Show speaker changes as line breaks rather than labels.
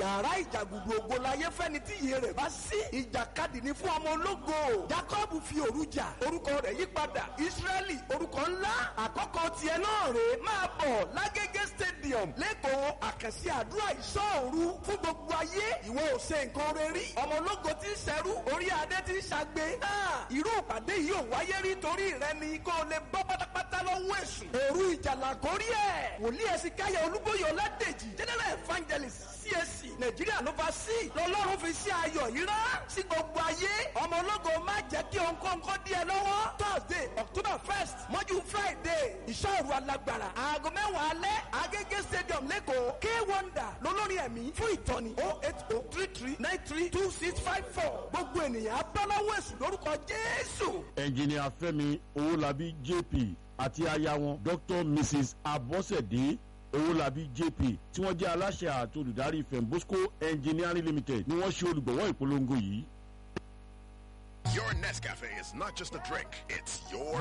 yàrá ìjàgùdù ògo láyé fẹ́ni tí iye rẹ̀ bá sí ìjàkadì ní fún ọmọ ológo jacob fi òru jà orúkọ rẹ̀ yí padà israẹli orúkọ ńlá àkọ́kọ́ tiẹ̀ náà rèé máa bọ̀ lágége stadium lẹ́kọ̀ọ́ àkànṣe àdúrà ìṣọ́òru fún gbogbo ayé ìwọ ò ṣe nǹkan rẹ rí ọmọ ológo tí ń ṣẹrú orí adé tí ń ṣàgbé náà irú ìpàdé yìí ò wáyé rí torí rẹ ni kó o lè bọ́ pátápátá lọ́wọ́ èṣù òru ìjàlá kórí ẹ̀ wòlíì ẹ̀sìn káyọ̀ olúbóyè ọládèjì general evangelist CAC nàìjíríà ló fa sí lọ́lọ́run fi sí ayọ̀ yìí rán sí gbogbo ayé ọmọ ológo má jẹ́ kí òǹkọ́ǹkọ́ díẹ̀ lọ́wọ́ thursday october first mọ́jú friday ìṣòro alágbára aago mẹ́wàá alẹ́ agége stadium lẹ́kọ̀ọ́ k wonder lólórí ẹ̀mí fún ìtọ́ni oh eight oh three three nine three two six five four gbogbo ènìyàn abáláwọ̀ èṣù lórúkọ jésù.
ẹnjìnìà fẹ́mi owólabí jp àti aya wọn dr mrs abọ́sẹ̀dé owólabí jp tí wọ́n jẹ́ aláṣẹ àti olùdarí fembosco engineering limited ni wọ́n ṣe olùgbọ̀wọ́ ìpolongo yìí.
Your Nescafe is not just a drink, it's your